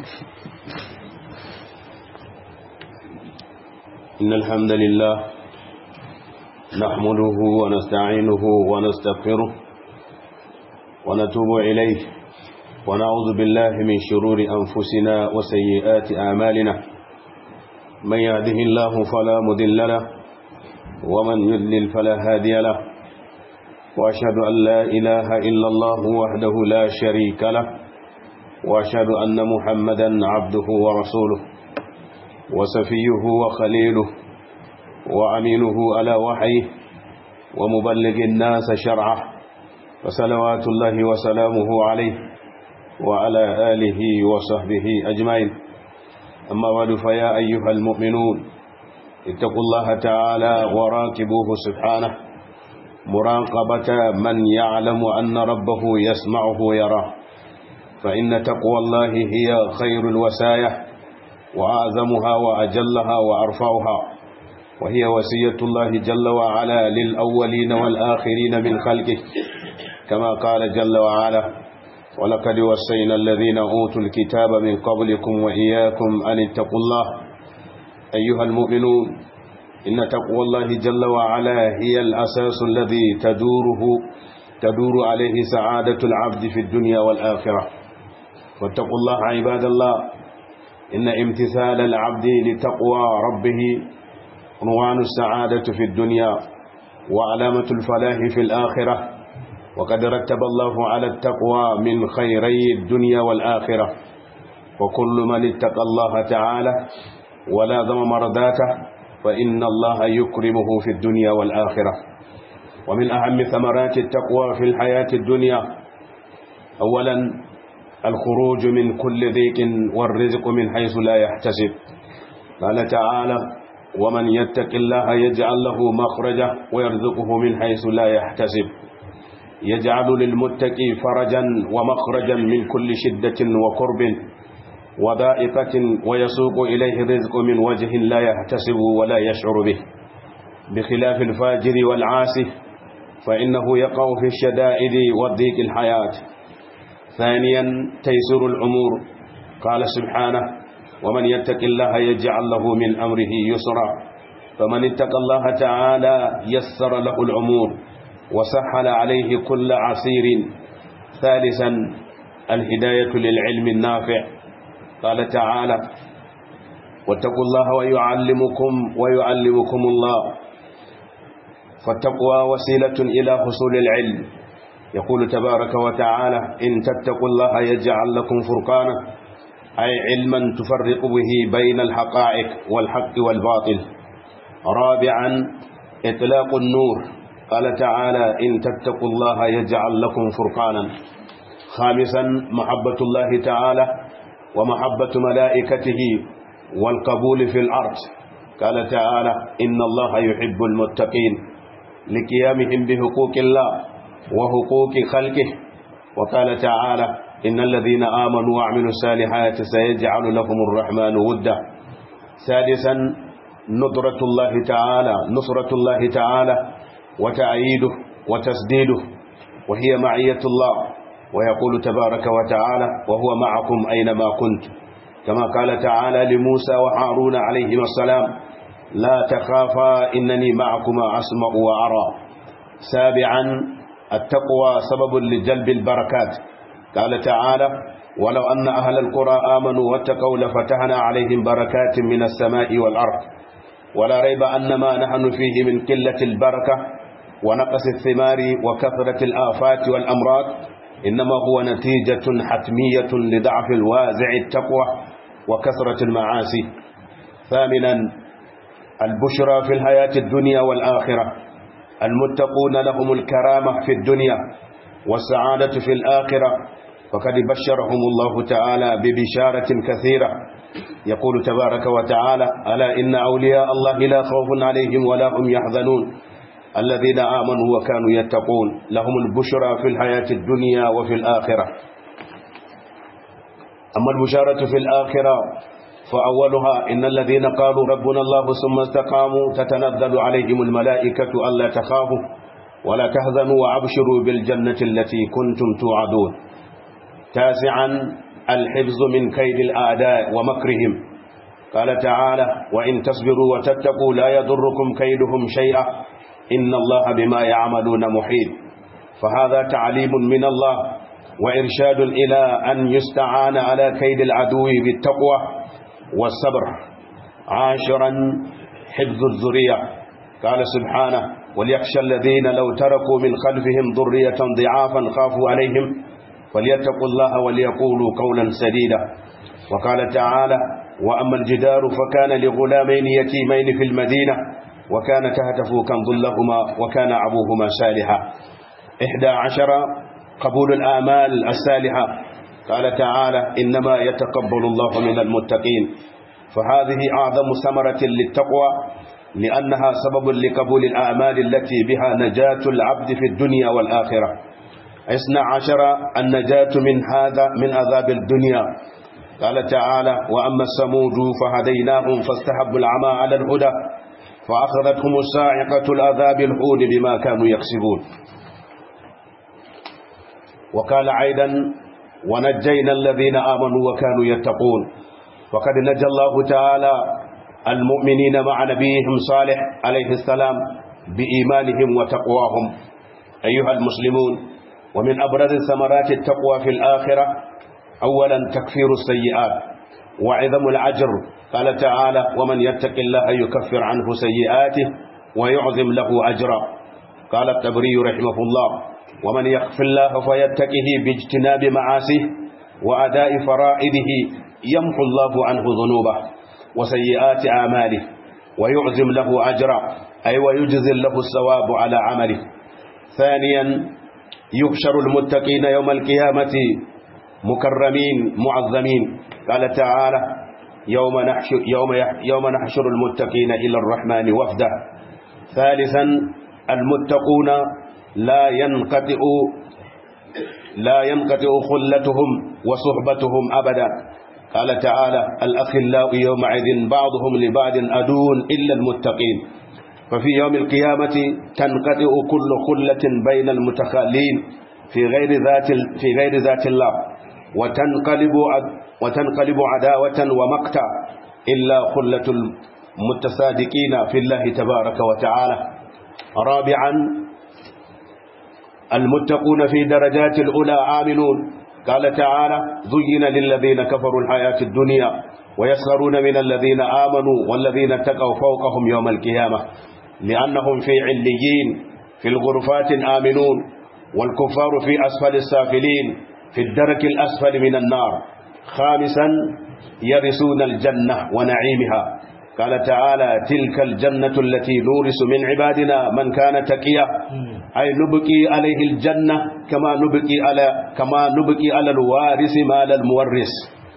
إن الحمد لله نحمده ونستعينه ونستغفره ونتوب إليه ونعوذ بالله من شرور أنفسنا وسيئات أعمالنا من يهده الله فلا مذل له ومن يذلل فلا هادي له وأشهد أن لا إله إلا الله وحده لا شريك له وأشهد أن محمدا عبده ورسوله وسفيه وخليله وأمينه على وحيه ومبلغ الناس شرعه وصلوات الله وسلامه عليه وعلى آله وصحبه أجمعين أما بعد فيا أيها المؤمنون اتقوا الله تعالى وراكبوه سبحانه مراقبة من يعلم أن ربه يسمعه ويراه فإن تقوى الله هي خير الوسايا وأعظمها وأجلها وأرفعها وهي وسية الله جل وعلا للأولين والآخرين من خلقه كما قال جل وعلا ولقد وصينا الذين أوتوا الكتاب من قبلكم وإياكم أن اتقوا الله أيها المؤمنون إن تقوى الله جل وعلا هي الأساس الذي تدوره تدور عليه سعادة العبد في الدنيا والآخرة واتقوا الله عباد الله إن امتثال العبد لتقوى ربه عنوان السعادة في الدنيا وعلامة الفلاح في الآخرة وقد رتب الله على التقوى من خيري الدنيا والآخرة وكل من اتقى الله تعالى ولازم مرضاته فإن الله يكرمه في الدنيا والآخرة ومن أهم ثمرات التقوى في الحياة الدنيا أولا الخروج من كل ضيق والرزق من حيث لا يحتسب قال تعالى ومن يتق الله يجعل له مخرجا ويرزقه من حيث لا يحتسب يجعل للمتقي فرجا ومخرجا من كل شدة وكرب وضائقة ويسوق إليه الرزق من وجه لا يحتسب ولا يشعر به بخلاف الفاجر والعاسي فإنه يقع في الشدائد والضيق الحياة ثانيا تيسر الأمور قال سبحانه ومن يتق الله يجعل له من أمره يسرا فمن اتقى الله تعالى يسر له الأمور وسهل عليه كل عسير ثالثا الهداية للعلم النافع قال تعالى واتقوا الله ويعلمكم ويعلمكم الله فالتقوى وسيلة إلى حصول العلم يقول تبارك وتعالى إن تتقوا الله يجعل لكم فرقانا أي علما تفرق به بين الحقائق والحق والباطل رابعا إطلاق النور قال تعالى إن تتقوا الله يجعل لكم فرقانا خامسا محبة الله تعالى ومحبة ملائكته والقبول في الأرض قال تعالى إن الله يحب المتقين لقيامهم بحقوق الله وحقوق خلقه وقال تعالى إن الذين آمنوا وعملوا الصالحات سيجعل لهم الرحمن ودا سادسا ندرة الله تعالى نصرة الله تعالى وتأييده وتسديده وهي معية الله ويقول تبارك وتعالى وهو معكم أينما كنت كما قال تعالى لموسى وهارون عليهما السلام لا تخافا إنني معكما أسمع وأرى سابعا التقوى سبب لجلب البركات قال تعالى ولو أن أهل القرى آمنوا واتقوا لفتحنا عليهم بركات من السماء والأرض ولا ريب أن ما نحن فيه من قلة البركة ونقص الثمار وكثرة الآفات والأمراض إنما هو نتيجة حتمية لضعف الوازع التقوى وكثرة المعاصي ثامنا البشرى في الحياة الدنيا والآخرة المتقون لهم الكرامة في الدنيا والسعادة في الآخرة فقد بشرهم الله تعالى ببشارة كثيرة يقول تبارك وتعالى ألا إن أولياء الله لا خوف عليهم ولا هم يحزنون الذين آمنوا وكانوا يتقون لهم البشرى في الحياة الدنيا وفي الآخرة أما البشارة في الآخرة فأولها إن الذين قالوا ربنا الله ثم استقاموا تتنزل عليهم الملائكة ألا تخافوا ولا تهزنوا وأبشروا بالجنة التي كنتم توعدون تاسعا الحفظ من كيد الأعداء ومكرهم قال تعالى وإن تصبروا وتتقوا لا يضركم كيدهم شيئا إن الله بما يعملون محيط فهذا تعليم من الله وإرشاد إلى أن يستعان على كيد العدو بالتقوى والصبر عاشرا حفظ الذرية قال سبحانه وليخشى الذين لو تركوا من خلفهم ذرية ضعافا خافوا عليهم فليتقوا الله وليقولوا قولا سديدا وقال تعالى وأما الجدار فكان لغلامين يتيمين في المدينة وكان تهتفوا كنز لهما وكان أبوهما صالحا إحدى عشر قبول الآمال الصالحة قال تعالى إنما يتقبل الله من المتقين فهذه أعظم ثمرة للتقوى لأنها سبب لقبول الأعمال التي بها نجاة العبد في الدنيا والآخرة اثنى عشر النجاة من هذا من عذاب الدنيا قال تعالى وأما الثمود فهديناهم فاستحبوا العمى على الهدى فأخذتهم الصاعقة العذاب الهون بما كانوا يكسبون وقال أيضا ونجينا الذين آمنوا وكانوا يتقون وقد نجى الله تعالى المؤمنين مع نبيهم صالح عليه السلام بإيمانهم وتقواهم أيها المسلمون ومن أبرز ثمرات التقوى في الآخرة أولا تكفير السيئات وعظم العجر قال تعالى ومن يتق الله يكفر عنه سيئاته ويعظم له أجرا قال التبري رحمه الله ومن يخف الله فيتقه باجتناب معاسيه وأداء فرائده يمحو الله عنه ذنوبه وسيئات أعماله ويعزم له أجرا أي ويجزل له الثواب على عمله ثانيا يحشر المتقين يوم القيامة مكرمين معظمين قال تعالى يوم نحشر, يوم يوم نحشر المتقين إلى الرحمن وفدا ثالثا المتقون لا ينقطع لا ينقطع خلتهم وصحبتهم أبدا قال تعالى الأخلاء يومئذ بعضهم لبعض أدون إلا المتقين ففي يوم القيامة تنقطع كل خلة بين المتخالين في غير ذات في غير ذات الله وتنقلب وتنقلب عداوة ومقتا إلا خلة المتصادقين في الله تبارك وتعالى رابعا المتقون في درجات الأولى آمنون قال تعالى زين للذين كفروا الحياة الدنيا ويسخرون من الذين آمنوا والذين اتقوا فوقهم يوم القيامة لأنهم في عليين في الغرفات آمنون والكفار في أسفل السافلين في الدرك الأسفل من النار خامسا يرثون الجنة ونعيمها قال تعالى تلك الجنة التي نورث من عبادنا من كان تقيا أي نبقي عليه الجنة كما نبقي على كما نبقي على الوارث مال المورث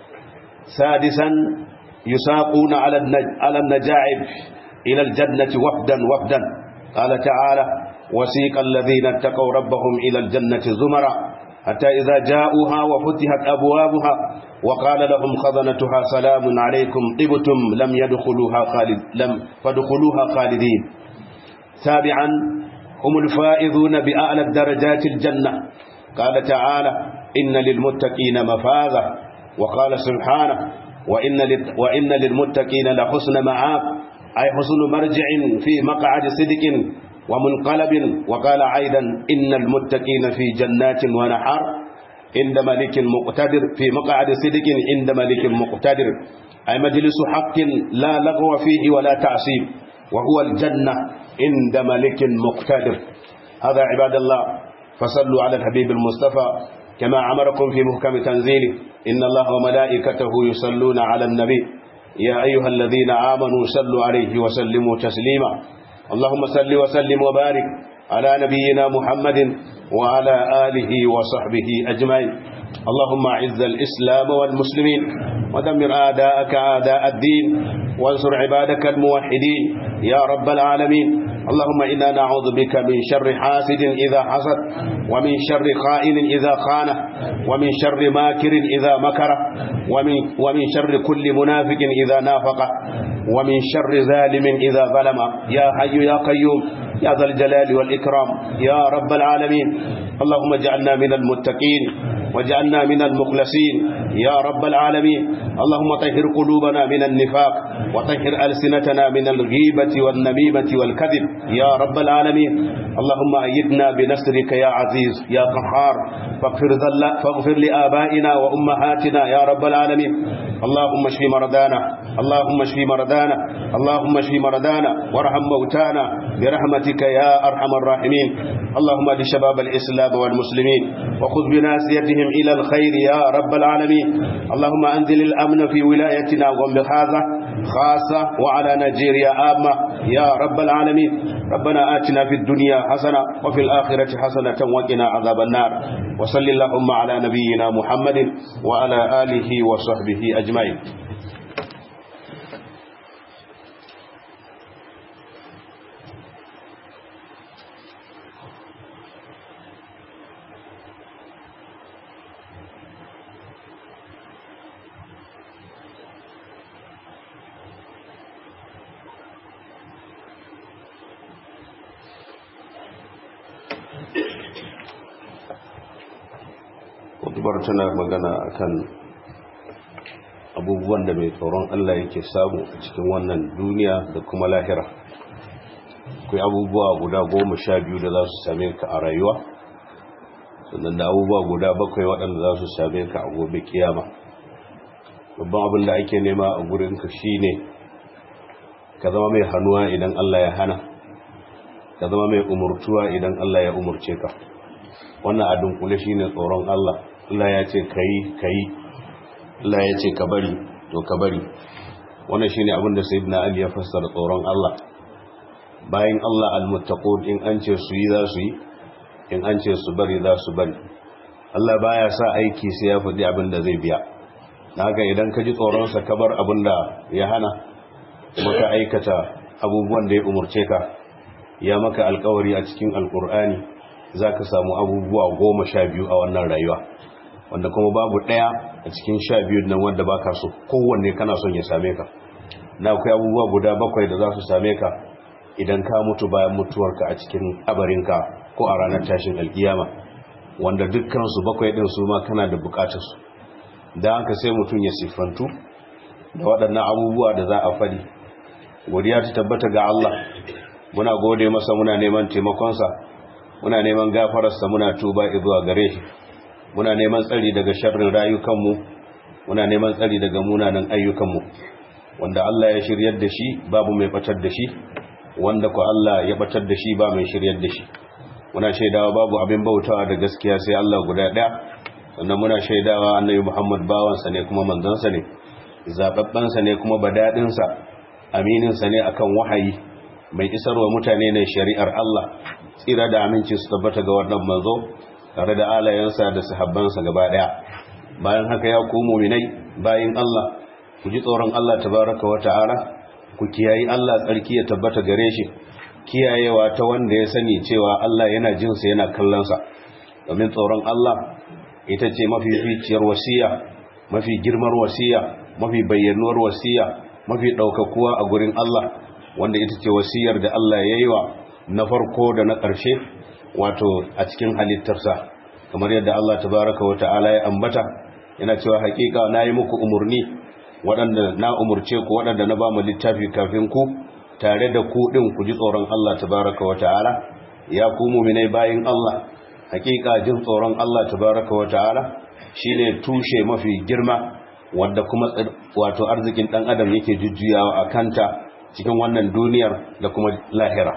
سادسا يساقون على على النجاعب إلى الجنة وفدا وفدا قال تعالى وسيق الذين اتقوا ربهم إلى الجنة زمرا حتى إذا جاءوها وفتحت أبوابها وقال لهم خزنتها سلام عليكم طبتم لم يدخلوها خالد لم فادخلوها خالدين سابعا هم الفائزون بأعلى الدرجات الجنة قال تعالى إن للمتقين مفازة وقال سبحانه وإن, وإن للمتقين لحسن معاب أي حسن مرجع في مقعد صدق ومنقلب وقال أيضا إن المتقين في جنات ونحر عند ملك مقتدر في مقعد صدق عند ملك مقتدر أي مجلس حق لا لغو فيه ولا تعصيب وهو الجنة عند ملك مقتدر هذا عباد الله فصلوا على الحبيب المصطفى كما أمركم في محكم تنزيله إن الله وملائكته يصلون على النبي يا أيها الذين آمنوا صلوا عليه وسلموا تسليما اللهم صل وسلم وبارك على نبينا محمد وعلى آله وصحبه أجمعين اللهم أعز الإسلام والمسلمين ودمر أعداءك أعداء الدين وانصر عبادك الموحدين يا رب العالمين اللهم إنا نعوذ بك من شر حاسد إذا حسد ومن شر خائن إذا خان ومن شر ماكر إذا مكر ومن, ومن شر كل منافق إذا نافق ومن شر ظالم إذا ظلم يا حي يا قيوم يا ذا الجلال والإكرام يا رب العالمين اللهم اجعلنا من المتقين واجعلنا من المخلصين يا رب العالمين اللهم طهر قلوبنا من النفاق وطهر ألسنتنا من الغيبة والنميمة والكذب يا رب العالمين اللهم أيدنا بنصرك يا عزيز يا قهار فاغفر, فاغفر لآبائنا وأمهاتنا يا رب العالمين اللهم اشف مرضانا اللهم اشف مرضانا اللهم اشف مرضانا وارحم موتانا برحمتك يا أرحم الراحمين اللهم اهد شباب الإسلام والمسلمين وخذ بناسيتهم إلى الخير يا رب العالمين اللهم أنزل الأمن في ولايتنا ومخازة خاصة وعلى نيجيريا عامة يا رب العالمين ربنا آتنا في الدنيا حسنة وفي الآخرة حسنة وقنا عذاب النار وصل اللهم على نبينا محمد وعلى آله وصحبه أجمعين kutubar tana magana akan abubuwan da mai tsoron Allah yake samu a cikin wannan duniya da kuma lahira akwai abubuwa guda goma sha biyu da za su same ka a rayuwa sannan da abubuwa guda bakwai waɗanda za su same ka a gobe kiyama babban abin da ake nema a gurinka shine ka zama mai hannuwa idan Allah ya hana ka zama mai umurtuwa idan Allah ya umurce ka wannan a dunkule shine tsoron Allah Allah ya ce kai kai Allah ya ce ka bari to ka bari wannan shine abin da sayyidina Ali ya fassara tsoron Allah bayan Allah almuttaqun in an ce su yi za su yi in an ce su bari za su bari Allah baya sa aiki sai ya faɗi abin da zai biya haka idan ka ji tsoron sa ka bar abin da ya hana kuma ka aikata abubuwan da ya umurce ka ya maka alkawari a cikin alkur'ani za ka samu abubuwa goma sha biyu a wannan rayuwa wanda kuma babu ɗaya a cikin sha biyu nan wanda ba ka so kowanne kana son ya same ka na akwai abubuwa guda bakwai da za su same ka idan ka mutu bayan mutuwarka a cikin abarinka ko a ranar tashin alkiyama wanda dukkansu bakwai ɗin su ma kana da bukatarsu da haka sai mutum ya siffantu da waɗannan abubuwa da za a faɗi godiya ta tabbata ga Allah muna gode masa muna neman taimakonsa muna neman gafararsa muna tuba zuwa gare shi muna neman tsari daga sharrin rayukanmu muna neman tsari daga munanan ayyukanmu wanda Allah ya shiryar da shi babu mai batar da shi wanda ko Allah ya batar da shi ba mai shiryar da shi muna shaidawa babu abin bautawa da gaskiya sai Allah guda ɗaya sannan muna shaidawa annabi Muhammad bawansa ne kuma manzansa ne zababbansa ne kuma badadinsa amininsa ne akan wahayi mai isarwa mutane ne shari'ar Allah tsira da aminci su tabbata ga wannan manzo tare da alayensa da sahabbansa gaba daya bayan haka ya ku mu'minai bayin Allah ku ji tsoron Allah tabaraka wa ta'ala ku kiyayi Allah tsarki ya tabbata gare shi kiyayewa ta wanda ya sani cewa Allah yana jin sa yana kallon sa domin tsoron Allah ita ce mafi ficiyar wasiya mafi girmar wasiya mafi bayyanuwar wasiya mafi ɗaukakuwa a gurin Allah wanda ita ce wasiyar da Allah ya yi wa na farko da na ƙarshe wato a cikin halittarsa kamar yadda Allah tabaraka wa ta'ala ya ambata yana cewa hakika na yi muku umarni waɗanda na umurce ku waɗanda na ba mu littafi kafin ku tare da ku ɗin ku ji tsoron Allah tabaraka wa ta'ala ya ku muminai bayin Allah hakika jin tsoron Allah tabaraka wa ta'ala shine tushe mafi girma wanda kuma wato arzikin ɗan adam yake jujjuyawa a kanta cikin wannan duniyar da kuma lahira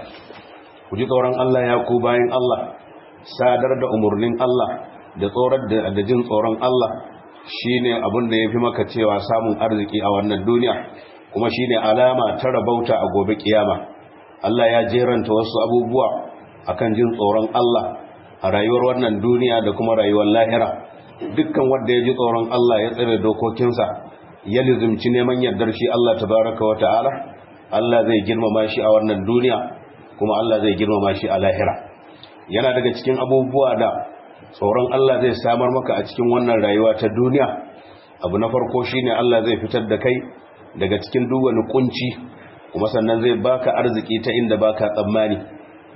ku ji tsoron Allah ya ku bayan Allah sadar da umarnin Allah da tsorar da jin tsoron Allah shine abin da yafi maka cewa samun arziki a wannan duniya kuma shine alama ta rabauta a gobe kiyama Allah ya jeranta wasu abubuwa akan jin tsoron Allah a rayuwar wannan duniya da kuma rayuwar lahira dukkan wanda ya ji tsoron Allah ya tsare dokokinsa ya lizumci neman yardar shi Allah tabaraka wa ta'ala Allah zai girmama shi a wannan duniya kuma Allah zai girmama shi a lahira yana daga cikin abubuwa da tsoron Allah zai samar maka a cikin wannan rayuwa ta duniya abu na farko shine Allah zai fitar da kai daga cikin duk wani kunci kuma sannan zai baka arziki ta inda baka tsammani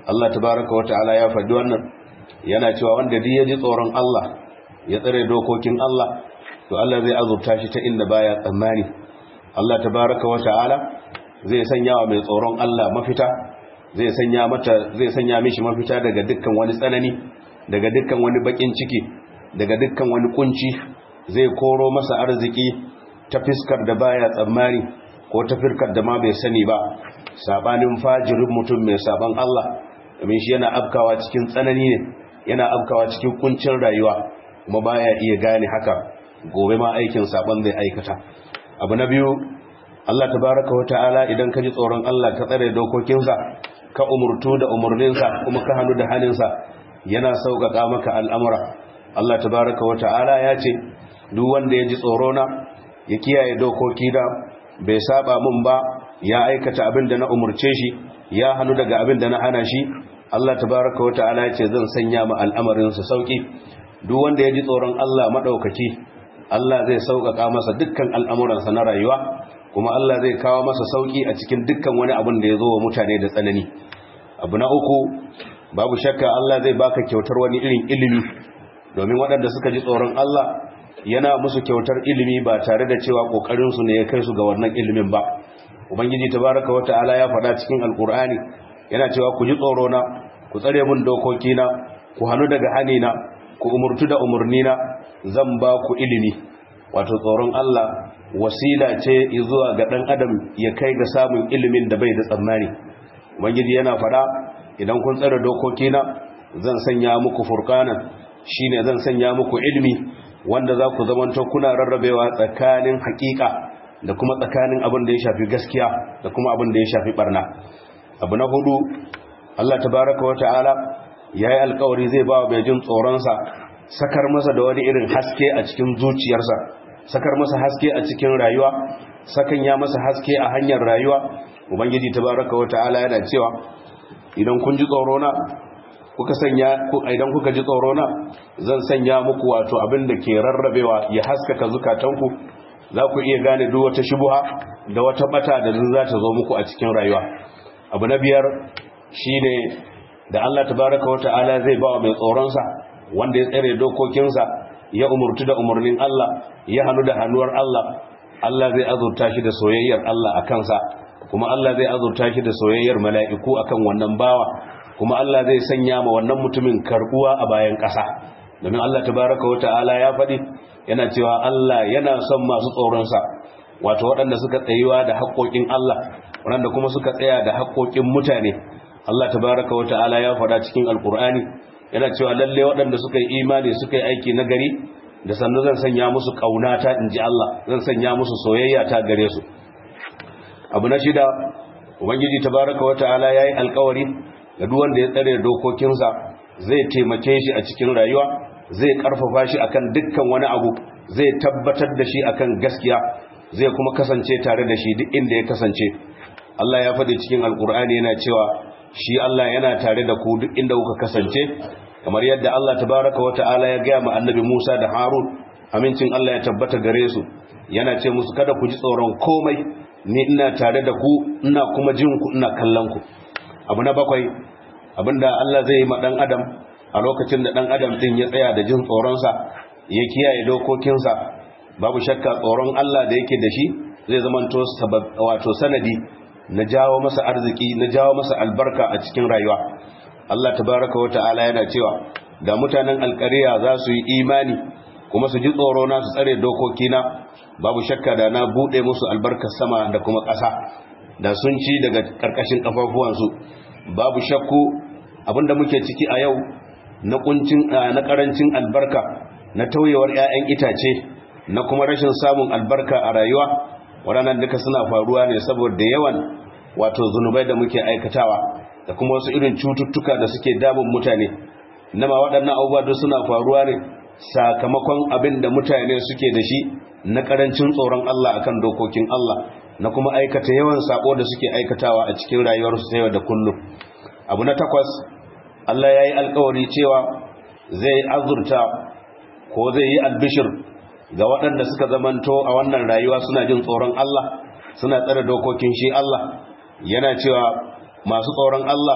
Allah tabaraka wata'ala ya faɗi wannan yana cewa wanda duk ya ji tsoron Allah ya tsare dokokin Allah to Allah zai azurta shi ta inda baya tsammani Allah tabaraka wata'ala zai sanya wa mai tsoron Allah mafita zai sanya mata zai sanya mishi mafita daga dukkan wani tsanani daga dukkan wani bakin ciki daga dukkan wani kunci zai koro masa arziki ta fiskar da baya tsammani ko ta firkar da ma bai sani ba sabanin fajirin mutum mai saban Allah domin shi yana afkawa cikin tsanani ne yana afkawa cikin kuncin rayuwa kuma baya iya gane haka gobe ma aikin saban zai aikata abu na biyu Allah tabaraka wata'ala idan ka ji tsoron Allah ka tsare dokokinsa ka umurtu da umurninsa kuma ka hannu da haninsa yana sauƙaƙa maka al'amura Allah tabaraka wata'ala ya ce duk wanda ya ji tsorona ya kiyaye dokoki da bai saba mun ba ya aikata abin da na umurce shi ya hannu daga abin da na hana shi Allah tabaraka wata'ala ya ce zan sanya ma al'amarinsa sauƙi duk wanda ya ji tsoron Allah maɗaukaki Allah zai sauƙaƙa masa dukkan al'amuransa na rayuwa kuma Allah zai kawo masa sauƙi a cikin dukkan wani abin da ya zo wa mutane da tsanani abu na uku babu shakka Allah zai baka kyautar wani irin ilimi domin waɗanda suka ji tsoron Allah yana musu kyautar ilimi ba tare da cewa ƙoƙarinsu ne ya kai su ga wannan ilimin ba ubangiji tabaraka wa ta'ala ya faɗa cikin alƙur'ani yana cewa ku ji tsoro na ku tsare mun dokokina ku hannu daga hanina ku umurtu da umurnina zan ba ku ilimi wato tsoron Allah wasila ce zuwa ga ɗan adam ya kai ga samun ilimin da bai da tsammani ubangiji yana faɗa idan kun tsare dokokina zan sanya muku furqanan shine zan sanya muku ilimi wanda za ku zamanto kuna rarrabewa tsakanin hakika da kuma tsakanin abin da ya shafi gaskiya da kuma abin da ya shafi barna abu na hudu Allah tabaraka wata'ala yayi alkawari zai ba mai jin tsoronsa sakar masa da wani irin haske a cikin zuciyarsa sakar masa haske a cikin rayuwa sakan ya masa haske a hanyar rayuwa ubangiji tabaraka wata'ala yana cewa idan kun ji tsorona kuka sanya idan kuka ji tsorona zan sanya muku wato abin da ke rarrabewa ya haskaka zukatanku za ku iya gane duk wata shubuha da wata bata da za ta zo muku a cikin rayuwa abu na biyar shine da Allah tabaraka wa ta'ala zai ba wa mai tsoronsa wanda ya tsare dokokinsa ya umurtu da umarnin Allah ya hannu da hannuwar Allah Allah zai azurta shi da soyayyar Allah a kansa kuma Allah zai azurta shi da soyayyar mala'iku akan wannan bawa kuma Allah zai sanya ma wannan mutumin karbuwa a bayan ƙasa domin Allah tabaraka wa ta'ala ya faɗi yana cewa Allah yana son masu tsoronsa wato waɗanda suka tsayuwa da haƙoƙin Allah waɗanda kuma suka tsaya da haƙoƙin mutane Allah tabaraka wa ta'ala ya faɗa cikin alkur'ani yana cewa lalle waɗanda suka yi imani suka yi aiki na gari da sannu zan sanya musu ƙaunata in ji Allah zan sanya musu soyayya ta gare su abu na shida ubangiji tabaraka wa ta'ala ya yi alkawari ga duk wanda ya tsare dokokinsa zai taimake shi a cikin rayuwa zai karfafa shi akan dukkan wani abu zai tabbatar da shi akan gaskiya zai kuma kasance tare da shi duk inda ya kasance Allah ya faɗi cikin alkur'ani yana cewa shi Allah yana tare da ku duk inda kuka kasance kamar yadda Allah tabaraka wa ta'ala ya gaya ma annabi Musa da Harun amincin Allah ya tabbata gare su yana ce musu kada ku ji tsoron komai ni ina tare da ku ina kuma jin ku ina kallon ku abu na bakwai abinda Allah zai yi ma dan adam a lokacin da dan adam din ya tsaya da jin tsoronsa ya kiyaye dokokinsa babu shakka tsoron Allah da yake da shi zai zamanto wato sanadi na jawo masa arziki na jawo masa albarka a cikin rayuwa Allah tabaraka wa ta'ala yana cewa da mutanen alƙariya za su yi imani kuma su ji tsoro na su tsare dokokina babu shakka da na bude musu albarkar sama da kuma ƙasa da sun ci daga ƙarƙashin ƙafafuwansu babu shakku abinda muke ciki a yau na kuncin na ƙarancin albarka na tauyewar 'ya'yan itace na kuma rashin samun albarka a rayuwa waɗannan duka suna faruwa ne saboda yawan wato zunubai da muke aikatawa da kuma wasu irin cututtuka da suke damun mutane nama waɗannan abubuwa duk suna faruwa ne sakamakon abin da mutane suke da shi na ƙarancin tsoron Allah akan dokokin Allah na kuma aikata yawan sako da suke aikatawa a cikin rayuwarsu ta yau da kullum abu na takwas Allah ya yi alkawari cewa zai azurta ko zai yi albishir ga waɗanda suka zamanto a wannan rayuwa suna jin tsoron Allah suna tsare dokokin shi Allah yana cewa masu tsoron Allah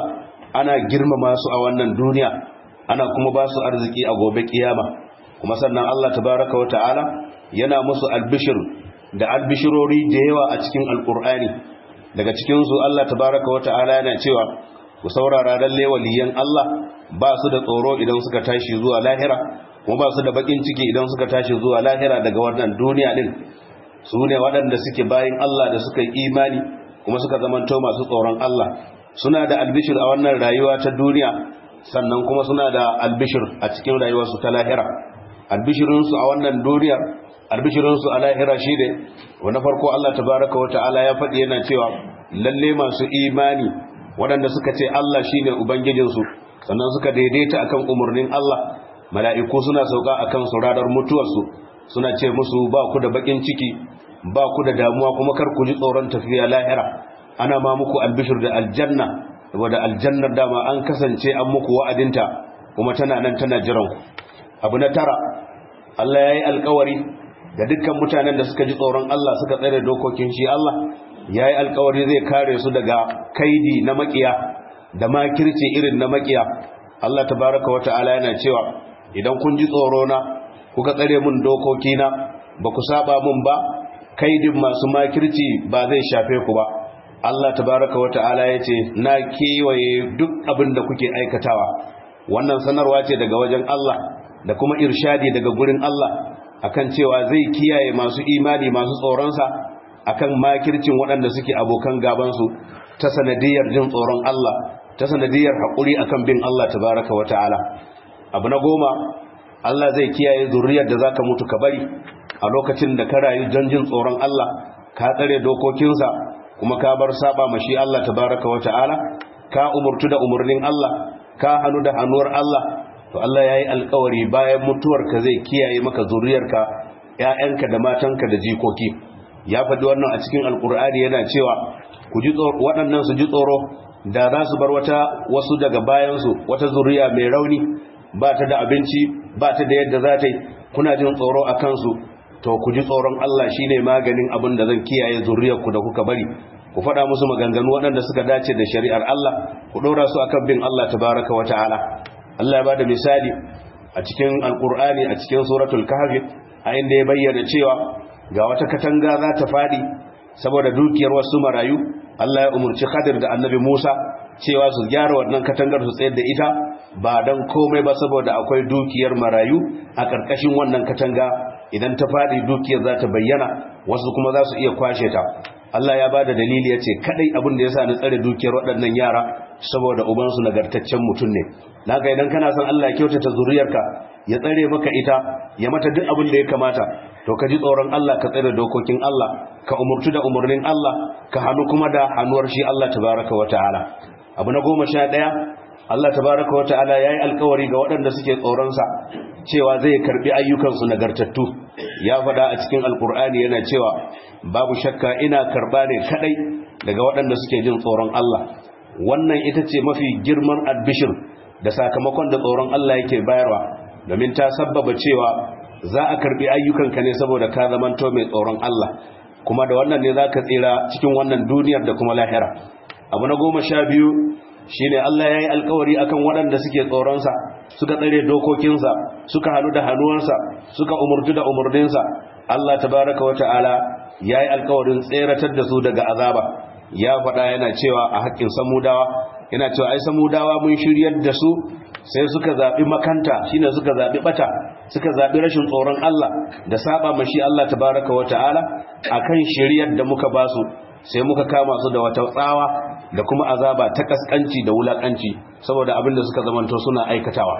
ana girmama su a wannan duniya ana kuma ba su arziki a gobe kiyama kuma sannan Allah tabaraka wa ta'ala yana musu albishir da albishirori da yawa a cikin alkur'ani daga cikin su Allah tabaraka wa ta'ala yana cewa ku saurara lalle waliyan Allah ba su da tsoro idan suka tashi zuwa lahira kuma ba su da bakin ciki idan suka tashi zuwa lahira daga wannan duniya din su ne waɗanda suke bayin Allah da suka yi imani kuma suka zamanto masu tsoron Allah suna da albishir a wannan rayuwa ta duniya sannan kuma suna da albishir a cikin rayuwarsu ta lahira albishirinsu a wannan duniya albishirinsu a lahira shi ne wanda farko Allah tabaraka wata'ala ya faɗi yana cewa lalle masu imani waɗanda suka ce Allah shine ubangijinsu sannan suka daidaita akan umarnin Allah mala'iku suna sauka akan su ranar mutuwarsu suna ce musu ba ku da bakin ciki ba ku da damuwa kuma kar ku ji tsoron tafiya lahira ana ma muku albishir da aljanna wadda aljannar dama an kasance an muku wa'adinta kuma tana nan tana jiran abu na tara Allah ya yi alkawari da dukkan mutanen da suka ji tsoron Allah suka tsare dokokin shi Allah ya yi alkawari zai kare su daga kaidi na makiya da makirci irin na makiya Allah tabaraka wa ta'ala yana cewa idan kun ji tsoro na kuka tsare mun dokokina ba ku saba mun ba kaidin masu makirci ba zai shafe ku ba Allah tabaraka wata'ala ya ce na kewaye duk abin da kuke aikatawa wannan sanarwa ce daga wajen Allah da kuma irshadi daga gurin Allah akan cewa zai kiyaye masu imani masu tsoronsa akan makircin waɗanda suke abokan gabansu ta sanadiyar jin tsoron Allah ta sanadiyar haƙuri akan bin Allah tabaraka wata'ala abu na goma Allah zai kiyaye zuriyar da zaka mutu ka bari a lokacin da ka rayu don jin tsoron Allah ka tsare dokokinsa kuma ka bar saba mashi Allah tabaraka wata'ala ka umurtu da umurnin Allah ka hannu da hannuwar Allah to Allah yayi alƙawari bayan mutuwarka zai kiyaye maka zuriyarka ƴaƴanka da matanka da jikoki ya faɗi wannan a cikin alƙur'ani yana cewa ku ji tsoro waɗannan su ji tsoro da za su bar wata wasu daga bayansu wata zuriya mai rauni ba ta da abinci ba ta da yadda za ta yi kuna jin tsoro a kansu to ku ji tsoron Allah shine maganin abin da zan kiyaye zuriyarku da kuka bari ku faɗa musu maganganu waɗanda suka dace da shari'ar Allah ku ɗora su akan bin Allah tabaraka wa ta'ala Allah ya bada misali a cikin alkur'ani a cikin suratul kahfi a inda ya bayyana cewa ga wata katanga za ta faɗi saboda dukiyar wasu marayu Allah ya umurci Khadir da Annabi Musa cewa su gyara wannan katangar su tsayar da ita ba dan komai ba saboda akwai dukiyar marayu a ƙarƙashin wannan katanga idan ta faɗi dukiyar za ta bayyana wasu kuma za su iya kwashe ta Allah ya ba da dalili ya ce kadai abin da ya sa ni tsare dukiyar waɗannan yara saboda ubansu nagartaccen mutum ne na ga idan kana son Allah ya kyautata zuriyarka ya tsare maka ita ya mata duk abin da ya kamata to ka ji tsoron Allah ka tsare dokokin Allah ka umurtu da umurnin Allah ka hannu kuma da hannuwar shi Allah tabaraka wa ta'ala abu na goma sha ɗaya Allah tabaraka wa ta'ala ya yi alkawari ga waɗanda suke tsoronsa cewa zai karbi ayyukansu nagartattu ya faɗa a cikin alkur'ani yana cewa babu shakka ina karba ne kadai daga waɗanda suke jin tsoron Allah wannan ita ce mafi girman albishir da sakamakon da tsoron Allah yake bayarwa domin ta sabbaba cewa za a karbi ayyukanka ne saboda ka zamanto mai tsoron Allah kuma da wannan ne za ka tsira cikin wannan duniyar da kuma lahira abu na goma sha biyu shine Allah ya yi alkawari akan waɗanda suke tsoronsa suka tsare dokokinsa suka hannu da hannuwansa suka umurtu da umurninsa Allah tabaraka wa ta'ala ya yi alkawarin tseratar da su daga azaba ya faɗa yana cewa a haƙƙin samudawa yana cewa ai samudawa mun shiryar da su sai suka zaɓi makanta shine suka zaɓi ɓata suka zaɓi rashin tsoron Allah da saba mashi Allah tabaraka wa ta'ala akan shiryar da muka basu sai muka kama su da wata tsawa da kuma azaba ta kaskanci da wulakanci saboda abin da suka zamanto suna aikatawa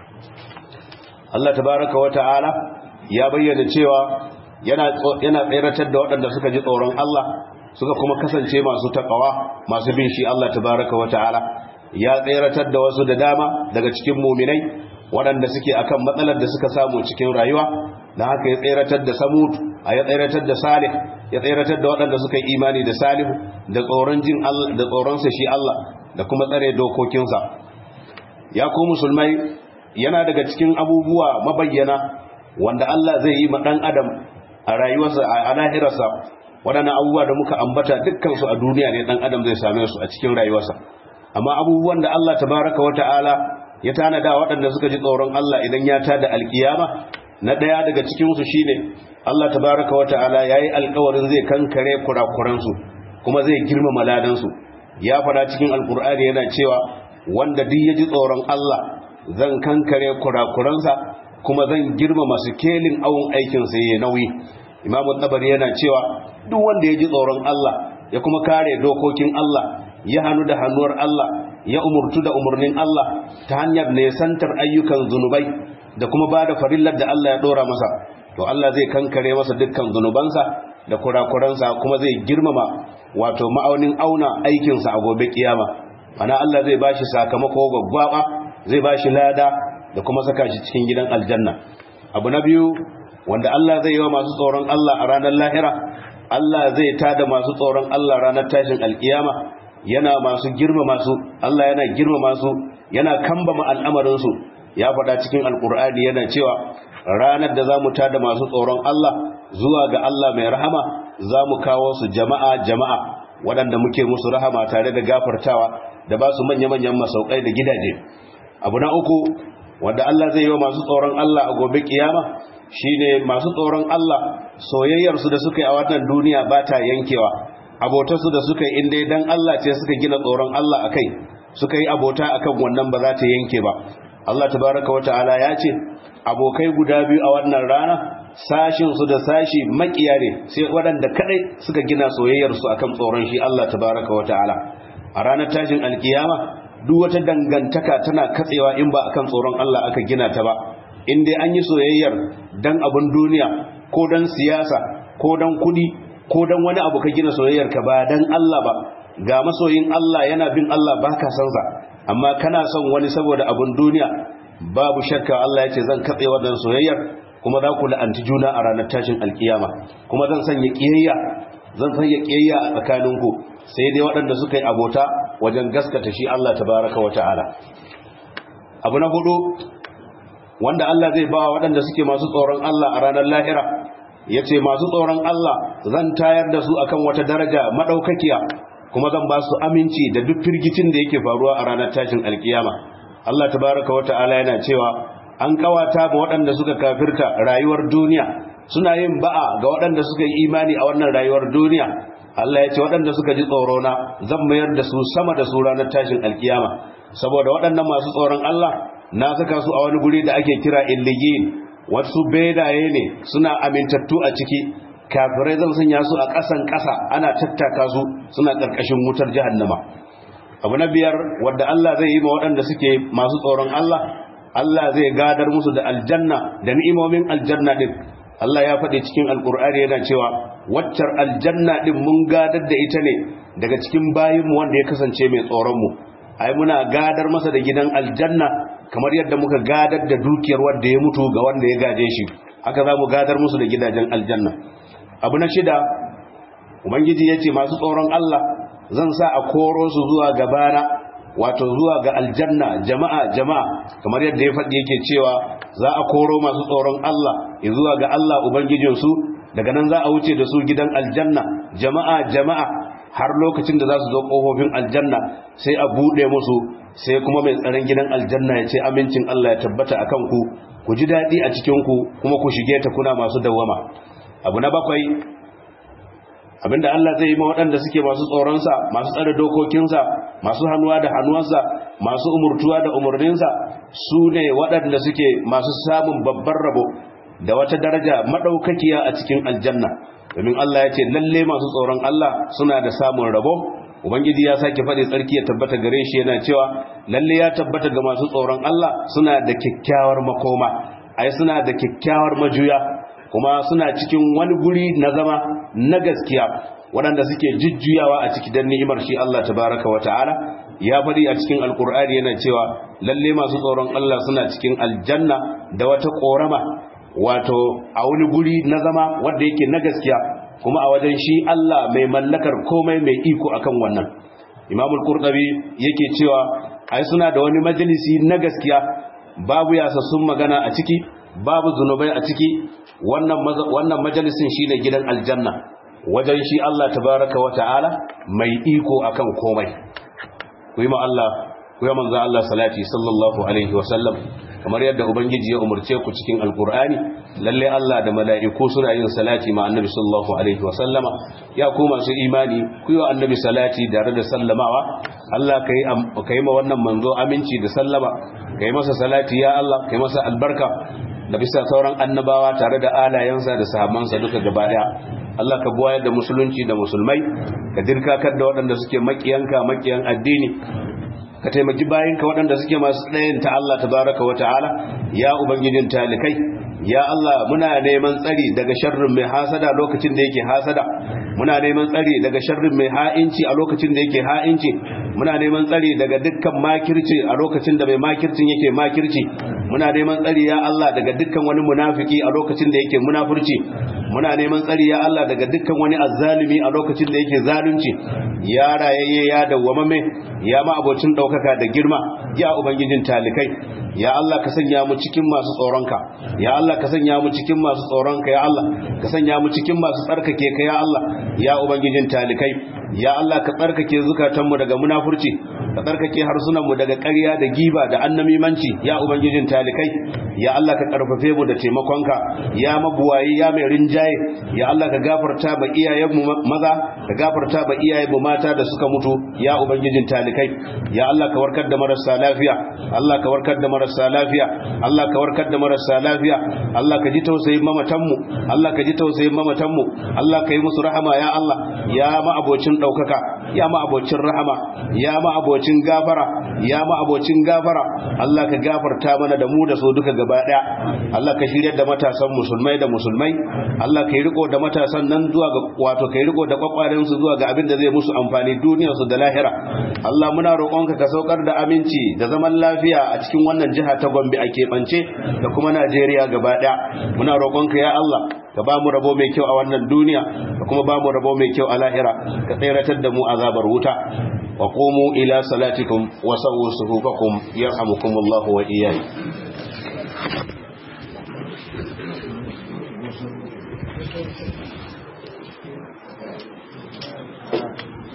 Allah tabaraka wa ta'ala ya bayyana cewa yana yana tseratar da waɗanda suka ji tsoron Allah suka kuma kasance masu takawa masu bin shi Allah tabaraka wa ta'ala ya tseratar da wasu da dama daga cikin muminai waɗanda suke akan matsalar da suka samu cikin rayuwa da haka ya tseratar da samud a ya tseratar da salih ya tseratar da waɗanda suka yi imani da salihu da tsoron jin Allah da tsoronsa shi Allah da kuma tsare dokokinsa ya ku musulmai yana daga cikin abubuwa mabayyana wanda Allah zai yi ma ɗan adam a rayuwarsa a lahirarsa waɗannan abubuwa da muka ambata dukkansu a duniya ne ɗan adam zai same su a cikin rayuwarsa amma abubuwan da Allah tabaraka wa ta'ala ya tanada waɗanda suka ji tsoron Allah idan ya tada alkiyama na ɗaya daga cikinsu shine Allah tabaraka wa ta'ala yayi alƙawarin zai kankare kurakuransu kuma zai girmama ladansu ya fada cikin alkur'ani yana cewa wanda duk ya ji tsoron Allah zan kankare kurakuransa kuma zan girmama sikelin awon aikinsa ya nauyi imamu tabari yana cewa duk wanda ya ji tsoron Allah ya kuma kare dokokin Allah ya hannu da hannuwar Allah ya umurtu da umarnin Allah ta hanyar nesantar ayyukan zunubai da kuma ba da farillar da Allah ya dora masa to Allah zai kankare masa dukkan zunubansa da kurakuransa kuma zai girmama wato ma'aunin auna aikinsa a gobe kiyama ana Allah zai bashi sakamako gwaggwaba zai bashi lada da kuma saka shi cikin gidan aljanna abu na biyu wanda Allah zai yi wa masu tsoron Allah a ranar lahira Allah zai tada masu tsoron Allah ranar tashin alkiyama yana masu girma masu Allah yana girma masu yana kambama al'amarinsu ya faɗa cikin alkur'ani yana cewa ranar da za mu tada masu tsoron Allah zuwa ga Allah mai rahama za mu kawo su jama'a jama'a waɗanda muke musu rahama tare da gafartawa da ba su manya-manyan masaukai da gidaje abu na uku wanda Allah zai yi wa masu tsoron Allah a gobe kiyama shine masu tsoron Allah soyayyarsu da suka yi a wannan duniya ba ta yankewa abotarsu da suka yi inda dan Allah ce suka gina tsoron Allah akai suka yi abota akan wannan ba za ta yanke ba Allah tabaraka wa ta'ala ya ce abokai guda biyu a wannan rana sashinsu da sashi makiya ne sai waɗanda kadai suka gina soyayyarsu akan tsoron shi Allah tabaraka wa ta'ala a ranar tashin alkiyama duk wata dangantaka tana katsewa in ba akan tsoron Allah aka gina ta ba in dai an yi soyayyar dan abun duniya ko dan siyasa ko dan kudi ko dan wani abu ka gina soyayyar ka ba dan Allah ba ga masoyin Allah yana bin Allah baka san sa amma kana son wani saboda abun duniya babu shakka Allah ya ce zan katse wannan soyayyar kuma za ku la'anci juna a ranar tashin alkiyama kuma zan sanya kiyayya zan sanya kiyayya a tsakaninku sai dai waɗanda suka yi abota wajen gaskata shi Allah tabaraka wa ta'ala abu na hudu wanda Allah zai ba waɗanda suke masu tsoron Allah a ranar lahira ya ce masu tsoron Allah zan tayar da su akan wata daraja maɗaukakiya kuma zan ba su aminci da duk firgicin da yake faruwa a ranar tashin alkiyama Allah tabaraka wa ta'ala yana cewa an kawata ba waɗanda suka kafirta rayuwar duniya suna yin ba'a ga waɗanda suka yi imani a wannan rayuwar duniya Allah ya ce waɗanda suka ji tsoro na zan mayar da su sama da su ranar tashin alkiyama saboda waɗannan masu tsoron Allah na saka su a wani guri da ake kira illiyin wasu bedaye ne suna amintattu a ciki kafirai zan sanya su a ƙasan ƙasa ana tattaka su suna ƙarƙashin wutar jahannama abu na biyar wadda Allah zai yi ma waɗanda suke masu tsoron Allah Allah zai gadar musu da aljanna da ni'imomin aljanna din Allah ya faɗi cikin alkur'ani yana cewa waccar aljanna din mun gadar da ita ne daga cikin bayinmu wanda ya kasance mai tsoronmu ai muna gadar masa da gidan aljanna kamar yadda muka gadar da dukiyar wanda ya mutu ga wanda ya gaje shi haka za mu gadar musu da gidajen aljanna abu na shida ubangiji ya ce masu tsoron Allah zan sa a koro su zuwa gabana wato zuwa ga aljanna jama'a jama'a kamar yadda ya faɗi yake cewa za a koro masu tsoron Allah zuwa ga Allah ubangijinsu daga nan za a wuce da su gidan aljanna jama'a jama'a har lokacin da za su zo ƙofofin aljanna sai a buɗe musu sai kuma mai tsaron gidan aljanna ya ce amincin Allah ya tabbata a kanku ku ji daɗi a cikinku kuma ku shige ta kuna masu dawwama abu na bakwai abinda Allah zai yi ma waɗanda suke masu tsoronsa masu tsare dokokinsa masu hannuwa da hannuwansa masu umurtuwa da umarninsa su ne waɗanda suke masu samun babban rabo da wata daraja maɗaukakiya a cikin aljanna domin Allah ya ce lalle masu tsoron Allah suna da samun rabo ubangiji ya sake faɗi tsarki ya tabbata gare shi yana cewa lalle ya tabbata ga masu tsoron Allah suna da kyakkyawar makoma ai suna da kyakkyawar majuya kuma suna cikin wani guri na zama na gaskiya waɗanda suke jujjuyawa a ciki don ni'imar shi Allah tabaraka wa ta'ala ya faɗi a cikin alkur'ani yana cewa lalle masu tsoron Allah suna cikin aljanna da wata ƙorama wato a wani guri na zama wanda yake na gaskiya kuma a wajen shi Allah mai mallakar komai mai iko akan wannan imamul qurtubi yake cewa ai suna da wani majalisi na gaskiya babu yasassun magana a ciki babu zunubai a ciki wannan majalisin shine gidan aljanna wajen shi Allah tabaraka wa ta'ala mai iko akan komai ku ku yi ma Allah ku yi manzo Allah salati sallallahu alaihi wa sallam kamar yadda ubangiji ya umurce ku cikin alqur'ani lalle Allah da mala'iku suna yin salati ma annabi sallallahu alaihi wa sallama ya ku masu imani ku yi annabi salati tare da sallamawa Allah kai kai ma wannan manzo aminci da sallama kai masa salati ya Allah kai masa albarka da bisa sauran annabawa tare da alayensa da sahabbansa duka gaba daya Allah ka buwayar da musulunci da musulmai ka dirkakar da waɗanda suke makiyanka makiyan addini ka taimaki bayinka waɗanda suke masu ɗayan ta Allah tabaraka wa ta'ala ya ubangijin talikai ya Allah muna neman tsari daga sharrin mai hasada lokacin da yake hasada muna neman tsari daga sharrin mai ha'inci a lokacin da yake ha'inci muna neman tsari daga dukkan makirci a lokacin da mai makircin yake makirci muna neman tsari ya Allah daga dukkan wani munafiki a lokacin da yake munafurci muna neman tsari ya Allah daga dukkan wani azzalimi a lokacin da yake zalunci ya rayayye ya dawwamame ya ma abocin daukaka da girma ya ubangijin talikai ya Allah ka sanya mu cikin masu tsoronka ya Allah ka sanya mu cikin masu tsoronka ya Allah ka sanya mu cikin masu tsarkake ka ya Allah ya ubangijin talikai ya Allah ka tsarkake zukatanmu daga munafurci ka tsarkake harsunanmu daga ƙarya da giba da annamimanci ya ubangijin talikai ya Allah ka karfafe mu da taimakonka ya mabuwayi ya mai rinjaye ya Allah ka gafarta ba iyayenmu maza ka gafarta ba iyayenmu mata da suka mutu ya ubangijin talikai ya Allah ka warkar da marasa lafiya Allah ka warkar da marasa lafiya Allah ka warkar da marasa lafiya Allah ka ji tausayin mamatanmu Allah ka ji tausayin mamatanmu Allah ka yi musu rahama ya Allah ya ma abocin daukaka ya ma abocin rahama ya ma abocin gafara ya ma abocin gafara Allah ka gafarta mana da mu da su duka gaba daya Allah ka shirya da matasan musulmai da musulmai Allah ka yi riko da matasan nan zuwa ga wato ka yi riko da kwakwaren su zuwa ga abin da zai musu amfani duniyar su da lahira Allah muna roƙonka ka saukar da aminci da zaman lafiya a cikin wannan jiha ta Gombe a keɓance da kuma Najeriya gaba daya muna roƙonka ya Allah ka ba mu rabo mai kyau a wannan duniya ka kuma ba mu rabo mai kyau a lahira ka tseratar da mu azabar wuta wa qumu ila salatikum wa sawu suhufakum yarhamukumullahu wa iyyakum